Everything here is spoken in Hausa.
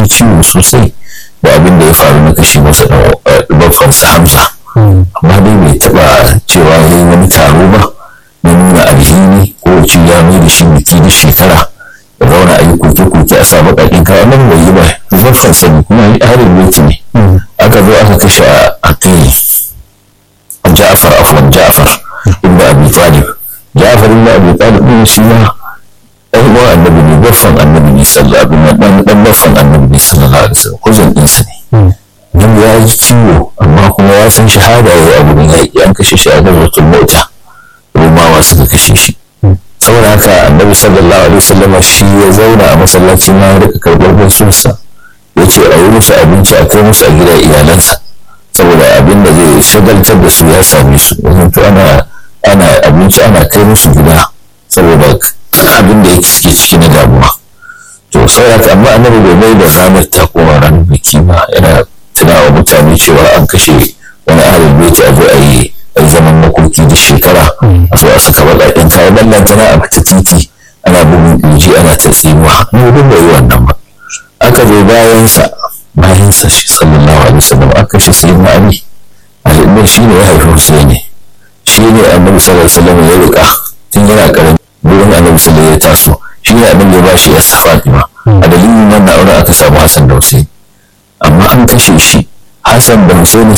ji ciwo sosai da abin da ya faru na kashe masa babbansa hamza amma dai bai taɓa cewa ya yi wani taro ba na nuna alhini ko ce ya mai da shi biki da shekara da zauna a yi koke-koke a sa baƙaƙen kaya nan bai yi ba babbansa ne kuma yi harin mulki ne aka zo aka kashe a kai ja'afar afwan ja'afar ibn abi talib ja'afar ibn abi talib ne shi ma ɗan uwan annabi ne baffan annabi ne sallallahu alaihi wasallam dan baffan annabi ne sallallahu alaihi wasallam kuzan ɗinsa ne dan ya ji ciwo amma kuma ya san shahada ya yi a gurin yaƙi an kashe shi a gazwatul mota rumawa suka kashe shi saboda haka annabi sallallahu alaihi wasallam shi ya zauna a masallaci ma ya rika karɓar gaisuwarsa ya ce a yi musu abinci a kai musu a gida iyalansa saboda abin da zai shagaltar da su ya same su wajen to ana ana abinci ana kai musu gida saboda abin da yake suke ciki na damuwa to saboda amma annabi bai mai da ranar ta koma ranar biki ba yana tunawa mutane cewa an kashe wani ahalin baiti a zo a yi a yi zaman makoki da shekara a zo a saka baƙaƙen kaya ballan tana a fita titi ana bugun ƙirji ana ta tsinuwa ni duk bai yi wannan ba aka zo bayansa bayansa shi sallallahu alaihi wasallam aka kashe sayyidina ali ali ne shi ne ya haifi husaini shi ne annabi sallallahu alaihi wasallam ya rika tun yana karami gurin annabi sallallahu ya taso shi ne annabi ya bashi ya fatima a dalilin wannan auren aka samu hasan da husaini amma an kashe shi hasan da husaini